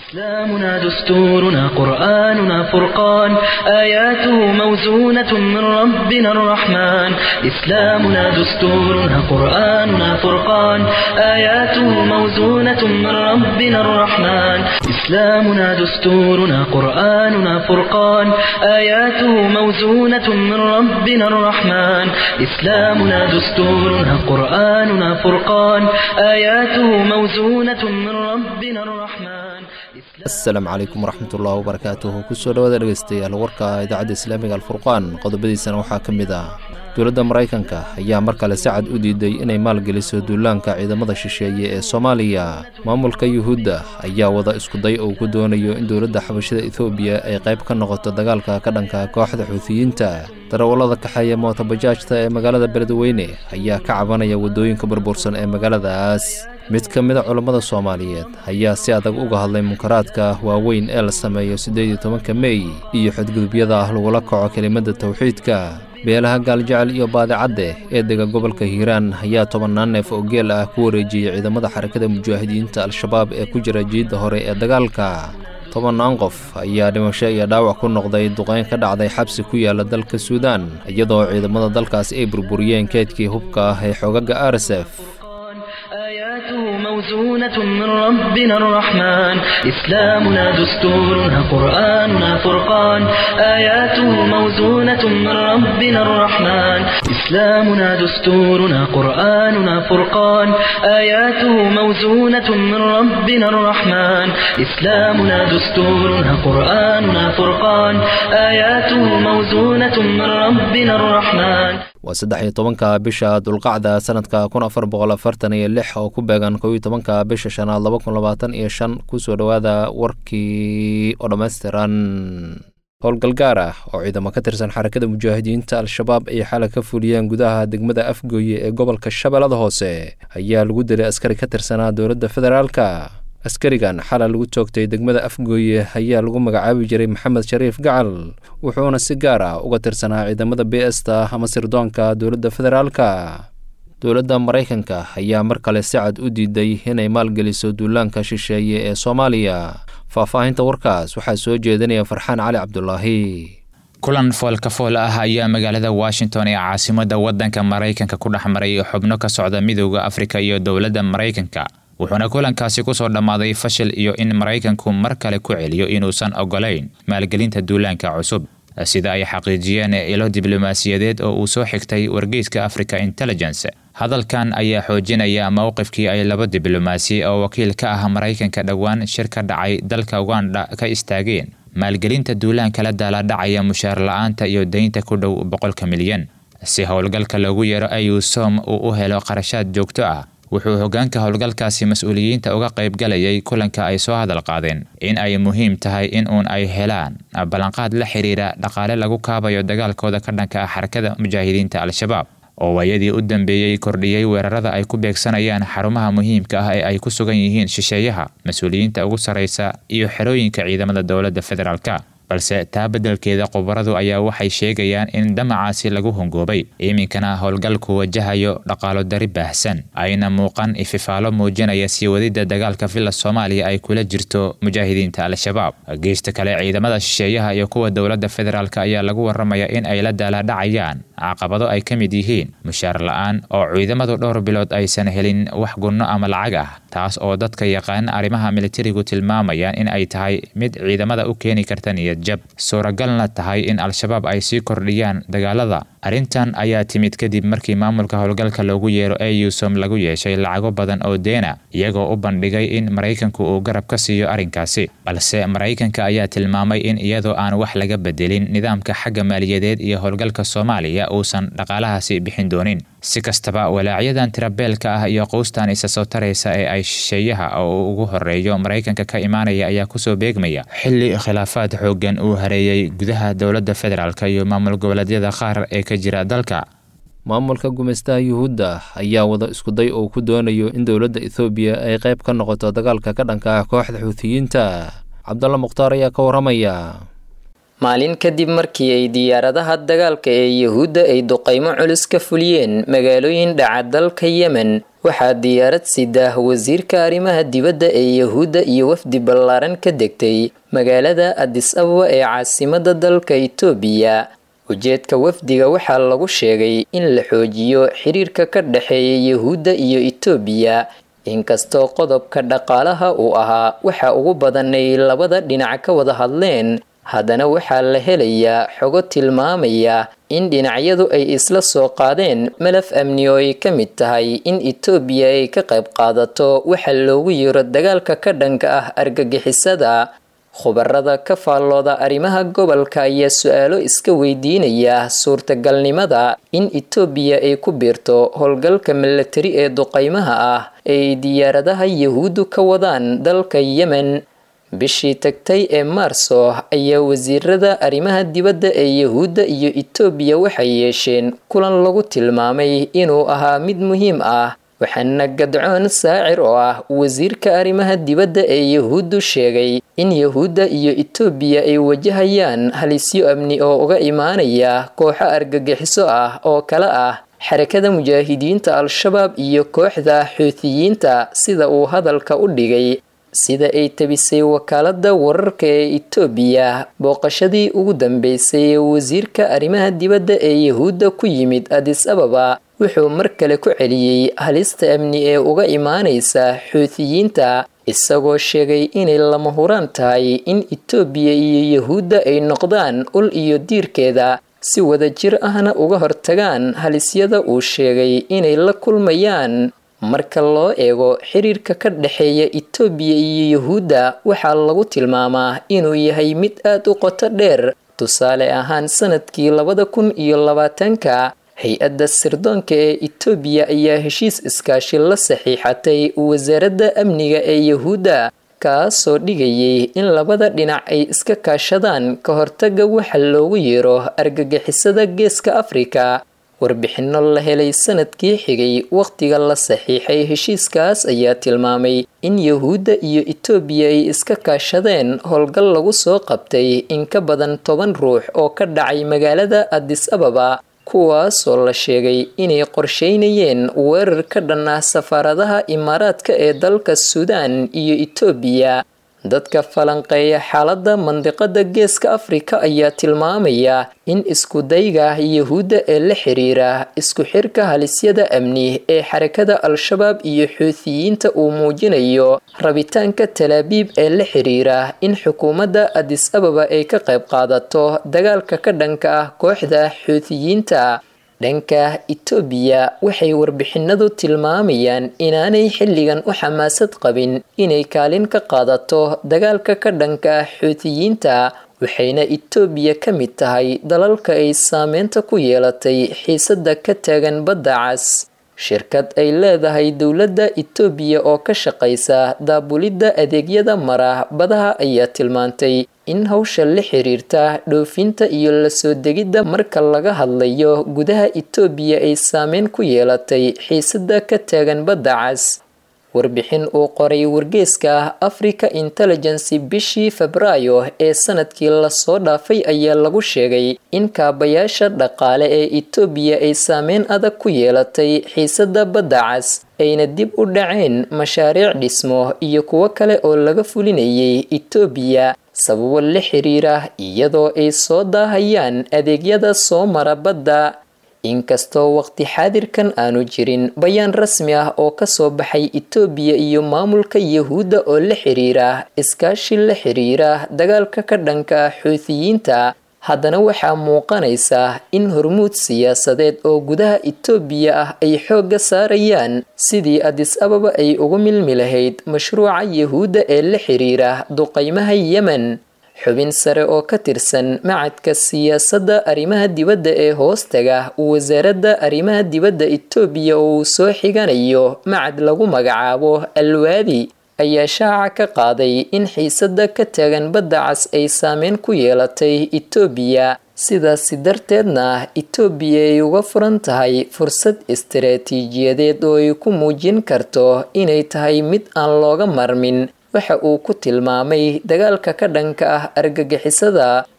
إسلامنا دستورنا قرآننا فرقان آياته موزونة من ربنا الرحمن إسلامنا دستورنا قرآننا فرقان آياته موزونة من ربنا الرحمن إسلامنا دستورنا قرآننا فرقان آياته موزونة من ربنا الرحمن إسلامنا دستورنا قرآننا فرقان آياته موزونة من ربنا الرحمن asalaamu calaykum waraxmatullahi wabarakaatuhu kusoo dhawaada dhegeystayaal warka idaacadda islaamiga alfurqaan qodobadiisana waxaa ka mid ah dowladda maraykanka ayaa mar kale si cad u diiday inay maalgeliso duulaanka ciidamada shisheeye ee soomaaliya maamulka yuhuudda ayaa wada iskuday oo ku doonayo in dowladda xabashada etoobiya ay qayb ka noqoto dagaalka ka dhanka kooxda xuutiyiinta darawallada kaxeeya mootobajaajta ee magaalada beledweyne ayaa ka cabanaya waddooyinka burbursan ee magaaladaas mid ka mida culammada soomaaliyeed ayaa si adag uga hadlay munkaraadka waaweyn ee la sameeyo siddeed iyo tobanka mey iyo xadgudubyada ah lagula kaco kelimadda tawxiidka beelaha gaaljecel iyo baadicadde ee dega gobolka hiiraan ayaa tobannaan neef oo geel ah ku wareejiyey ciidamada xarakada mujaahidiinta al-shabaab ee ku jira jiidda hore ee dagaalka tobannaan qof ayaa dhimasho iyo dhaawac ku noqday duqeyn ka dhacday xabsi ku yaala dalka suudaan iyadoo ciidamada dalkaas ay burburiyeen keedkii hubka ah ee xoogaga arsef آياته موزونة من ربنا الرحمن إسلامنا دستورنا قرآننا فرقان آياته موزونة من ربنا الرحمن إسلامنا دستورنا قرآننا فرقان آياته موزونة من ربنا الرحمن إسلامنا دستورنا قرآننا فرقان آياته موزونة من ربنا الرحمن waa saddex iyo tobanka bisha dulqacda sanadka kun afar boqol afartan iyo lix oo ku beegan kow iyo tobanka bisha shanaad laba kun labaatan iyo shan kusoo dhowaada warkii oo dhammaystiran howlgalgaar ah oo ciidamo ka tirsan xarakada mujaahidiinta al-shabaab ay xalay ka fuliyeen gudaha degmada afgooye ee gobolka shabeellada hoose ayaa lagu dilay askari ka tirsanaa dowladda federaalka askarigan xalay lagu toogtay degmada afgooye ayaa lagu magacaabi jiray maxamed shariif gacal wuxuuna si gaar ah uga tirsanaa ciidamada b esta ama sirdoonka dowladda federaalka dowladda maraykanka ayaa mar kale si cad u diiday inay maalgeliso duulaanka shisheeye ee soomaaliya faahfaahinta warkaas waxaa soo jeedinaya farxaan cali cabdulaahi kulan foolkafool ah ayaa magaalada washington ee caasimadda waddanka maraykanka ku dhex maray xubno ka socda midowda afrika iyo dowladda maraykanka wuxuuna kulankaasi kusoo dhammaaday fashil iyo in maraykanku mar kale ku celiyo inuusan ogolayn maalgelinta duulaanka cusub sida ay xaqiijiyeen ilo diblomaasiyadeed oo uu soo xigtay wargeyska africa intelligence hadalkan ayaa xoojinaya mowqifkii ay laba diblomaasi oo wakiil ka ah maraykanka dhowaan shir ka dhacay dalka uganda ka istaageen maalgelinta duulaanka la daaladhacaya mushaar la-aanta iyo deynta ku dhow boqolka milyan si howlgalka loogu yeero ayusom uu u helo qarashaad joogto ah wuxuu hoggaanka howlgalkaasi mas-uuliyiinta uga qaybgalayay kulanka ay soo hadal qaadeen in ay muhiim tahay in uun ay helaan ballanqaad la xiriira dhaqaale lagu kaabayo dagaalkooda ka dhanka ah xarakada mujaahidiinta al-shabaab oo waayadii u dambeeyey kordhiyey weerarada ay ku beegsanayaan xarumaha muhiimka ah ee ay ku sugan yihiin shisheeyaha mas-uuliyiinta ugu sarraysa iyo xerooyinka ciidamada dowladda federaalka balse taa beddelkeeda khubaradu ayaa waxay sheegayaan in damacaasi lagu hongoobay iminkana howlgalku wajahayo dhaqaalo dari baahsan ayna muuqan ififaalo muujinaya sii wadidda dagaalka villa soomaaliya ay kula jirto mujaahidiinta al-shabaab geysta kale ciidamada shisheeyaha iyo kuwa dowladda federaalk ayaa lagu waramaya in ay la daaladhacayaan caqabado ay ka mid yihiin mushaar la-aan oo ciidamadu dhowr bilood aysan helin wax gunno ama lacag ah taas oo dadka yaqaana arrimaha militarigu tilmaamayaan in ay tahay mid ciidamada u keeni karta niyad jab suuragalna tahay in al-shabaab ay sii kordhiyaan dagaalada arrintan ayaa timid kadib markii maamulka howlgalka loogu yeero eusom lagu yeeshay lacago badan oo deena iyagoo u bandhigay in maraykanku uu garab ka siiyo arrinkaasi balse maraykanka ayaa tilmaamay in iyadoo aan wax laga bedelin nidaamka xagga maaliyadeed iyo howlgalka soomaaliya uusan dhaqaalahaasi bixin doonin si kastaba walaacyadan tirabeelka ah iyo quustan isa soo taraysa ee ay shisheeyaha oo ugu horeeyo maraykanka ka imaanaya ayaa kusoo beegmaya xilli khilaafaad xooggan uu hareeyey gudaha dowladda federaalk iyo maamul goboleedyada qaar ee ka jira dalka maamulka gumaystaha yuhuudda ayaa wada iskuday oo ku doonayo in dowladda ethoobiya ay qayb ka noqoto dagaalka ka dhanka ah kooxda xuutiyiinta cabdalla mukhtaar ayaa ka warramaya maalin kadib markii ay diyaaradaha dagaalka ee yuhuudda ay duqaymo culus ka fuliyeen magaalooyin dhaca dalka yemen waxaa diyaarad sidah wasiirka arrimaha dibadda ee yuhuudda iyo wafdi ballaaran ka degtay magaalada adis ababa ee caasimada dalka itoobiya ujeedka wafdiga waxaa lagu sheegay in la xoojiyo xiriirka ka dhexeeya yuhuudda iyo itoobiya inkastoo qodobka dhaqaalaha uu ahaa waxa ugu badan ay labada dhinac ka wada hadleen haddana waxaa la helayaa xogo tilmaamaya in dhinacyadu ay isla soo qaadeen malaf amni oo ay ka mid tahay in itoobiya ay ka qayb qaadato waxa loogu yiro dagaalka ka dhanka ah argagixisada khubarada ka faallooda arrimaha gobolka ayaa su-aalo iska weydiinaya suurtagalnimada in itoobiya ay ku biirto howlgalka milatari ee duqaymaha ah ee ay diyaaradaha yahuuddu ka wadaan dalka yemen bishii tagtay ee maarso ayaa wasiirada arrimaha dibadda ee yahuudda iyo itoobiya waxay yeesheen kulan lagu tilmaamay inuu ahaa mid muhiim ah waxaana gadcoon saacir oo ah wasiirka arrimaha dibadda ee yahuuddu sheegay in yahuudda iyo itoobiya ay wajahayaan halisyo amni oo uga imaanaya kooxo argagixiso ah oo kale ah xarakada mujaahidiinta al-shabaab iyo kooxda xuutiyiinta sida uu hadalka u dhigay sida ay tabisay wakaalada wararka ee itoobiya booqashadii ugu dambeysay ee wasiirka arrimaha dibadda ee yahuudda ku yimid adis ababa wuxuu mar kale ku celiyey halista amni ee uga imaanaysa xuutiyiinta isagoo sheegay inay lama huraan tahay in itoobiya iyo yahuudda ay noqdaan ul iyo diirkeeda si wadajir ahna uga hortagaan halisyada uu sheegay inay la kulmayaan marka loo eego xiriirka ka dhexeeya itoobiya iyo yahuudda waxaa lagu tilmaamaa inuu yahay mid aad u qoto dheer tusaale ahaan sanadkii labada kun iyo labaatanka hay-adda sirdoonka ee itoobiya ayaa heshiis iskaashi la saxiixatay wasaaradda amniga ee yahuudda kaasoo dhigayay in labada dhinac ay iska kaashadaan ka hortaga waxa loogu yeero argagixisada geeska afrika warbixinno la helay sanadkii xigay wakhtiga la saxiixay heshiiskaas ayaa tilmaamay in yahuudda iyo itoobiya ay iska kaashadeen howlgal lagu soo qabtay in ka badan toban ruux oo ka dhacay magaalada adis ababa kuwaasoo la sheegay inay qorsheynayeen weerar ka dhan ah safaaradaha imaaraadka ee dalka suudaan iyo itoobiya dadka falanqeeya xaaladda mandiqada geeska afrika ayaa tilmaamaya in iskudayga yahuudda ee la xiriira isku xirka halisyada amni ee xarakada al-shabaab iyo xuutiyiinta uu muujinayo rabitaanka talaabiib ee la xiriira in xukuumadda adis ababa ay ka qayb qaadato dagaalka ka dhanka ah kooxda xuutiyiinta dhanka itoobiya waxay warbixinadu tilmaamayaan inaanay xilligan u xamaasad qabin inay kaalin ka qaadato dagaalka ka dhanka ah xuutiyiinta waxayna itoobiya ka mid tahay dalalka ay saameynta ku yeelatay xiisadda ka taagan badda cas shirkad ay leedahay dowladda itoobiya oo ka shaqaysa daabulidda adeegyada mara badaha ayaa tilmaantay in hawsha la xiriirta dhoofinta iyo lasoo degidda marka laga hadlayo gudaha itoobiya ay saameyn ku yeelatay xiisadda ka taagan badda cas warbixin uu qoray wargeeska africa intelligency bishii febraayo ee sanadkii lasoo dhaafay ayaa lagu sheegay in kaabayaasha dhaqaale ee itoobiya ay saameyn adag ku yeelatay xiisadda badda cas ayna dib u dhaceen mashaariic dhismo iyo kuwo kale oo laga fulinayay itoobiya sababo la xiriira iyadoo ay soo daahayaan adeegyada soo mara badda inkastoo waqti xaadirkan aanu jirin bayaan rasmi ah oo kasoo baxay itoobiya iyo maamulka yahuudda oo la xiriira iskaashi la xiriira dagaalka ka dhanka ah xuutiyiinta haddana waxaa muuqanaysa in hormuud siyaasadeed oo gudaha itoobiya ah ay xoogga saarayaan sidii adis ababa ay ugu milmi lahayd mashruuca yahuudda ee la xiriira duqaymaha yemen xubin sare oo ka tirsan macadka siyaasadda arrimaha dibadda ee hoostaga wasaaradda arrimaha dibadda itoobiya oo uu soo xiganayo macad lagu magacaabo alwaadi ayaa shaaca ka qaaday in xiisadda ka taagan badda cas ay saameyn ku yeelatay itoobiya sidaasi darteedna itoobiya ay uga furan tahay fursad istaraatiijiyadeed oo ay ku muujin karto inay tahay mid aan looga marmin waxa uu ku tilmaamay dagaalka ka dhanka ah argagixisada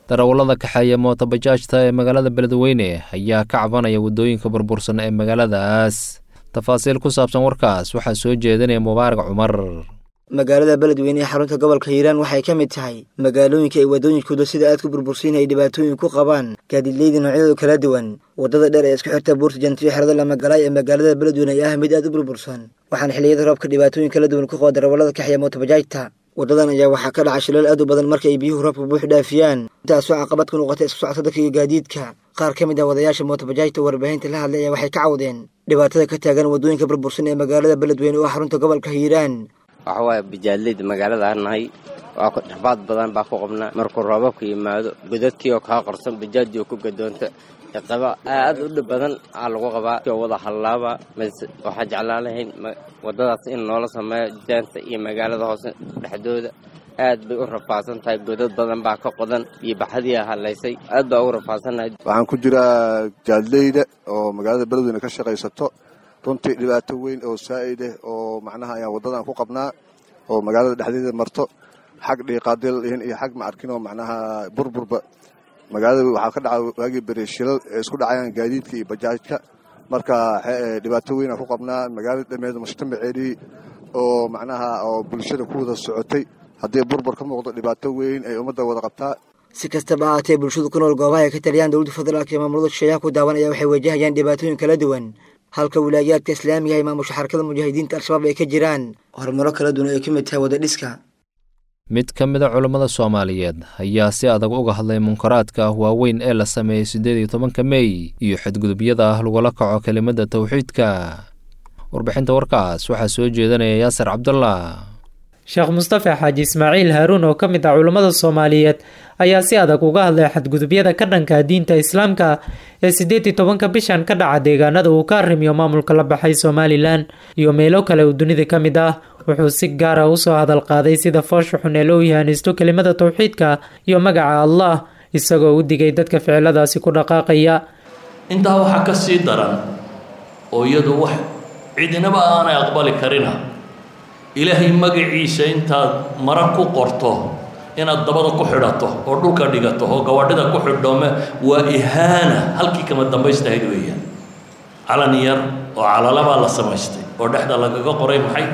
darawallada kaxeeya mootobajaajta ee magaalada beledweyne ayaa ka cabanaya waddooyinka burbursan ee magaaladaas tafaasiil ku saabsan warkaas waxaa soo jeedinaya mubaarak cumar magaalada beledweyne ee xarunta gobolka hiiraan waxay ka mid tahay magaalooyinka ay waddooyinkooda sida aad ku burbursiin ay dhibaatooyin ku qabaan gaadiidleyda noocyadooda kala duwan waddada dheer ee isku xirta buurta jantriyo xerada lamagalaay ee magaalada beledweyne ayaa ah mid aad u burbursan waxaana xilliyada roobka dhibaatooyin kala duwan ku qaba darawallada kaxeeya mootobajaajta waddadan ayaa waxaa ka dhaca shilal aad u badan marka ay biyuhu roobka buux dhaafiyaan intaasoo caqabad ku noqotay isku socota dadka iyo gaadiidka qaar ka mid ah wadayaasha mootobajaajta warbaahinta la hadlay ayaa waxay ka cawdeen dhibaatada ka taagan waddooyinka burbursan ee magaalada beledweyne oo xarunta gobolka hiiraan waxa waaye bajaadleyda magaalada aan nahay waa dhaxbaad badan baa ku qabnaa markuu roobabka yimaado godadkii oo kaa qorsan bajaajii oo ku gadoonta qaba aad u dhib badan aa lagu qabaa oo wada hallaaba mase waxaa jeclaan lahayn waddadaas in noola sameeyo jaanta iyo magaalada hoose dhexdooda aad bay u rafaadsan tahay godad badan baa ka qodan iyo baxadiia hallaysay aad baa ugu rafaadsannahay waxaan ku jiraa jaadleyda oo magaalada beledweyne ka shaqaysato runtii dhibaato weyn oo saa'id ah oo macnaha ayaan waddadan ku qabnaa oo magaalada dhexdeeda marto xag dhiiqaadil dhihin iyo xag macarkin oo macnaha burburba magaalada waxaa ka dhaca waagii bere shilal ee isku dhacayaan gaadiidka iyo bajaajka marka dhibaato weynaan ku qabnaa magaalada dhameed mujtamaceedii oo macnaha oo bulshada ku wada socotay haddii burbur ka muuqdo dhibaato weyn ay ummadda wada qabtaa si kastaba ahaatee bulshadu ku nool goobaha ay ka taliyaan dowladda federaalka iyo maamulada shisheeyaha ku daawanaya waxay wajahayaan dhibaatooyin kala duwan halka wilaayaadka islaamiga ay maamusha xarakada mujaahidiinta al-shabaab ay ka jiraan horumaro kala duwan ay ka mid tahay wadadhiska mid ka mid a culammada soomaaliyeed ayaa si adag uga hadlay munkaraadka waaweyn ee la sameeyey siddeed iyo tobanka mey iyo xadgudubyada ah lagula kaco kelimada tawxiidka warbixinta warkaas waxaa soo jeedanaya yaasir cabdullah sheekh mustafa xaaji ismaaciil haaruun oo ka mid ah culammada soomaaliyeed ayaa si adag uga hadlay xadgudubyada ka dhanka diinta islaamka ee siddeed iyo tobanka bishan ka dhaca deegaanada uu ka arrimiyo maamulka la baxay somalilan iyo meelo kale oo dunida ka mid ah wuxuu si gaara usoo hadal qaaday sida foosha xun ee loo yahanaysto kelimada tawxiidka iyo magaca allah isagoo u digay dadka ficiladaasi ku dhaqaaqaya intaa waxaa ka sii daran oo iyadu wax cidinaba aanay aqbali karina ilaahay magaciisa intaad mara ku qorto inaad dabada ku xidhato oo dhulka dhigato oo gawadhida ku xidhoome waa ihaana halkii kama dambaystahayd weeyaan calan yar oo calalabaa la samaystay oo dhexda lagaga qoray maxay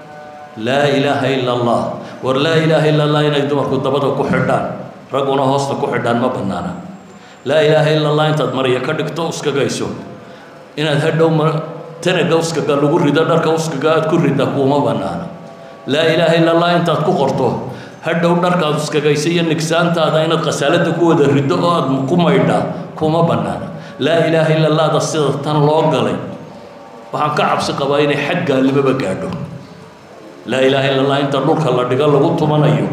laa ilaaha ila allah war laa ilaaha ila allah inay dumarku dabada ku xidhaan ragguna hoosta ku xidhaan ma bannaana laa ilaaha ila allah intaad marya ka dhigto uskagayso inaad hadhow tanaga uskaga lagu rido dharka uskaga aad ku rida kuuma bannaana laa ilaaha ila allah intaad ku qorto hadhow dharkaad uskagaysa iyo nigsaantaada inaad khasaalada ku wada riddo oo aad ku maydhaa kuma bannaana laa ilaaha ila allahda sida tan loo galay waxaan ka cabsi qabaa inay xag gaalnimoba gaadho laa ilaaha ila allah inta dhulka la dhigo lagu tumanayo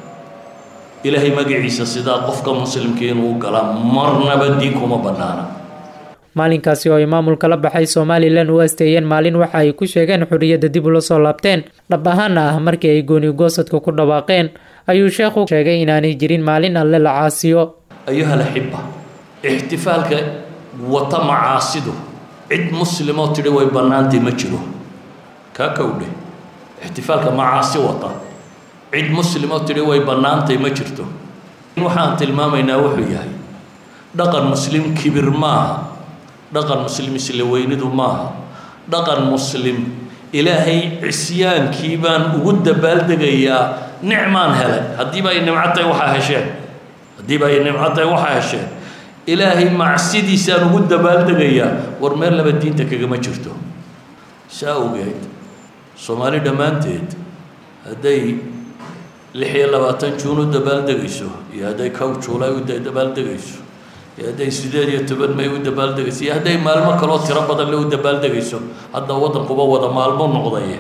ilaahay magaciisa sidaa qofka muslimkii inuu galaa marnaba diin kuma bannaana maalinkaasi oo ay maamulka la baxay somalilan u asteeyeen maalin waxa ay ku sheegeen xorriyadda dib ula soo laabteen dhab ahaana ah markii ay gooni goosadka ku dhawaaqeen ayuu sheekhu sheegay inaanay jirin maalin alle la caasiyo ayuha laxiba ixtifaalka wata macaasidu cid muslimoo tidhi way bannaantay ma jiro kaa kowdhe ixtifaalka macaasi wata cid muslimoo tidhi way bannaantay ma jirto waxaan tilmaamaynaa wuxuu yahay dhaqan muslim kibir maaha dhaqan muslim isla weynidu maaha dhaqan muslim ilaahay cisyaankii baan ugu dabaaldegayaa nicmaan helay haddiiba ay nimco tahay waxaa hesheen haddiiba ay nimco tahay waxaa hesheen ilaahay macsidiisaan ugu dabaaldegayaa war meel laba diinta kagama jirto saa awgeed soomaali dhammaanteed hadday lix iyo labaatan juun u dabaaldegayso iyo hadday kow juulay u dabaaldegayso iyo hadday sideed iyo toban may u dabaaldegayso iyo hadday maalmo kaloo tiro badan le u dabaaldegayso hadda waddankuba wada maalmo noqdaye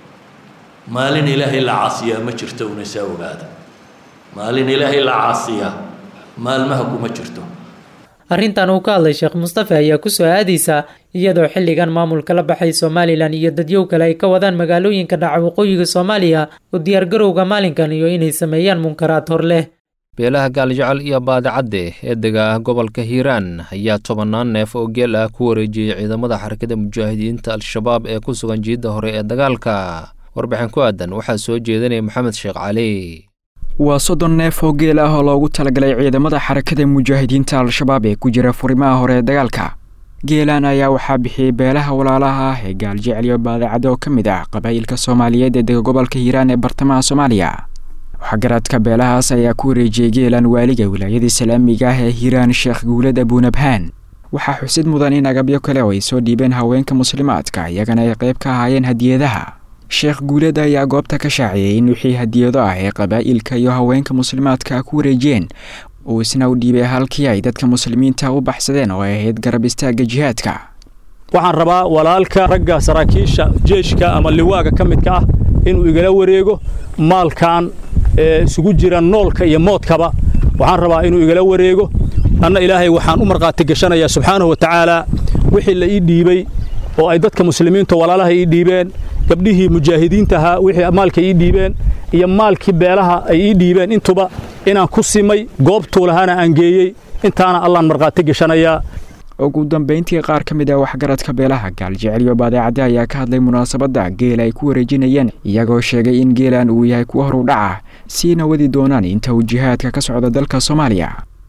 maalin ilaahay la caasiyaa ma jirto una saa ogaada maalin ilaahay la caasiyaa maalmaha kuma jirto arrintan uu ka hadlay sheekh mustafa ayaa kusoo aadaysa iyadoo xilligan maamulka la baxay somalilan iyo dadyow kale ay ka wadaan magaalooyinka dhaca waqooyiga soomaaliya u diyaargarowga maalinkan iyo inay sameeyaan munkaraad hor leh beelaha gaaljecel iyo baadicadde ee dega gobolka hiiraan ayaa tobannaan neef oo geel ah ku wareejiyey ciidamada xarakada mujaahidiinta al-shabaab ee ku sugan jiidda hore ee dagaalka warbixin ku aadan waxaa soo jeedinaya maxamed sheekh cali waa soddon neef oo geel ah oo loogu talagalay ciidamada xarakada mujaahidiinta al-shabaab ee ku jira furimaha hore ee dagaalka geelaan ayaa waxaa bixiyey beelaha walaalaha ah ee gaaljecel iyo baadacad oo ka mid ah qabaa'ilka soomaaliyeed ee dega gobolka hiiraan ee bartamaha soomaaliya waxgaradka beelahaas ayaa ku wareejiyey geelaan waaliga wilaayada islaamiga ah ee hiiraan sheekh guulad abuunabhaan waxaa xusid mudan in agabyo kale oo ay soo dhiibeen haweenka muslimaadka iyagana ay qayb ka ahaayeen hadiyadaha sheekh guulad ayaa goobta ka shaaciyey in wixii hadiyado ah ee qabaa'ilka iyo haweenka muslimaadka ku wareejiyeen uu isna u dhiibay halkii ay dadka muslimiinta u baxsadeen oo ay ahayd garab istaagga jihaadka waxaan rabaa walaalka ragga saraakiisha jeeshka ama liwaaga ka midka ah inuu igala wareego maalkan isugu jira noolka iyo moodkaba waxaan rabaa inuu igala wareego anna ilaahay waxaan u markhaati gashanayaa subxaanahu wa tacaala wixii la ii dhiibey oo ay dadka muslimiinta walaalaha ii dhiibeen gabdhihii mujaahidiintahaa wixii maalka ii dhiibeen iyo maalkii beelaha ay ii dhiibeen intuba inaan ku simay goobtuu lahaana aan geeyey intaana allaan markhaati gashanayaa ugu dambayntii qaar ka mid ah waxgaradka beelaha gaaljecel iyo badeecadde ayaa ka hadlay munaasabadda geel ay ku wareejinayeen iyagoo sheegay in geelan uu yahay kuwa horu dhaca siina wadi doonaan inta uu jihaadka ka socda dalka soomaaliya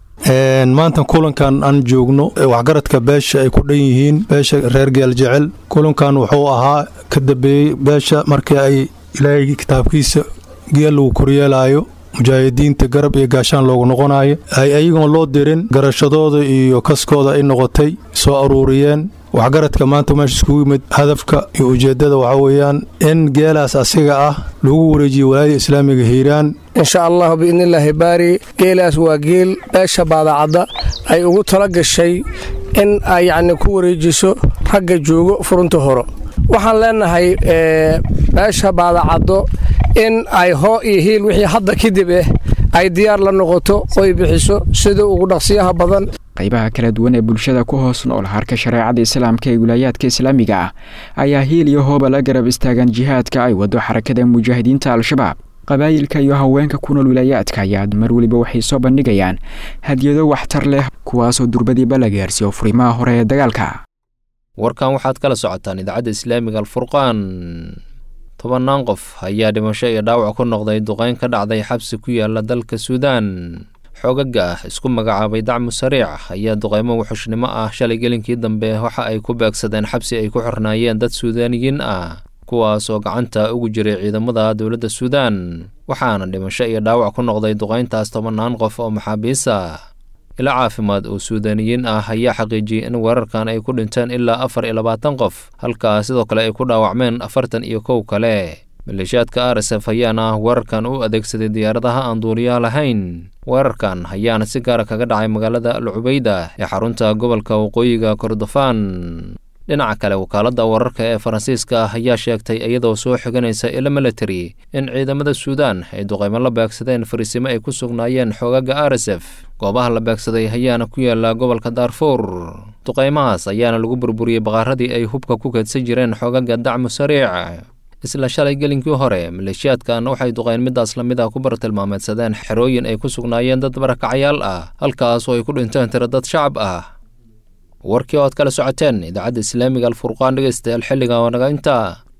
maanta kulankan aan joogno waxgaradka beesha ay ku dhan yihiin beesha reer gaaljecel kulankan wuxuu ahaa ka dambeeyey beesha markii ay ilaahay kitaabkiisa geel lagu koryeelaayo mujaahidiinta garab iyo gaashaan loogu noqonayo ay ayagoon loo dirin garashadooda iyo kaskooda ay noqotay soo aruuriyeen waxgaradka maanta meesha iskugu yimid hadafka iyo ujeeddada waxaa weeyaan in geelaas asiga ah lagu wareejiyo walaayada islaamiga hiiraan insha allahu biidnillaahi baari geelaas waa geel beesha baadacadda ay ugu tala gashay in ay yacni ku wareejiso ragga joogo furunta horo waxaan leenahay beesha baadacaddo in ay hoo iyo hiil wixii hadda kadib ah ay diyaar la noqoto oy bixiso sida ugu dhaqsiyaha badan qaybaha kala duwan ee bulshada ku hoos nool harka shareecada islaamka ee wilaayaadka islaamiga ah ayaa hiil iyo hooba la garab istaagaan jihaadka ay wado xarakada mujaahidiinta al-shabaab qabaayilka iyo haweenka ku nool wilaayaadka ayaa mar weliba waxay soo bandhigayaan hadiyado waxtar leh kuwaasoo durbadiiba la gaarsiiyo furimaha hore ee dagaalka warkan waxaad kala socotaan idaacadda islaamiga alfurqaan tobannaan qof ayaa dhimasho iyo dhaawac ku noqday duqeyn ka dhacday xabsi ku yaala dalka suudaan xoogaga ah isku magacaabay dacmu sariic ayaa duqeymo wuxushnimo ah shalay gelinkii dambe waxa ay ku beegsadeen xabsi ay ku xirnaayeen dad suudaaniyiin ah kuwaas oo gacanta ugu jiray ciidamada dowladda suudaan waxaana dhimasho iyo dhaawac ku noqday duqeyntaas tobannaan qof oo maxaabiis ah ila caafimaad oo suudaaniyiin ah ayaa xaqiijiyey in weerarkan ay ku dhinteen ilaa afar iyo labaatan qof halkaa sidoo kale ay ku dhaawacmeen afartan iyo kow kale maleeshiyaadka r s f ayaana weerarkan u adeegsaday diyaaradaha aan duuliyaha lahayn weerarkan ayaana si gaara kaga dhacay magaalada al cubeyda ee xarunta gobolka waqooyiga kordofaan dhinaca kale wakaaladda wararka ee faransiiska ah ayaa sheegtay iyadoo soo xiganaysa ilo military in ciidamada suudaan ay duqeymo la beegsadeen fariisimo ay ku sugnaayeen xoogaga r s f goobaha la beegsaday ayaana ku yaala gobolka daarfuur duqeymahaas ayaana lagu burburiyey baqaaradii ay hubka ku keedsan jireen xoogaga dacmu sariic isla shalay gelinkii hore maleeshiyaadkan waxay duqeyn midaas la mid ah ku bartilmaameedsadeen xerooyin ay ku sugnaayeen dad barakacayaal ah halkaas oo ay ku dhinteen tiro dad shacab ah warkii oo aad kala socoteen idaacadda islaamiga alfurqaan dhegeystayaal xilliga oo naga intaa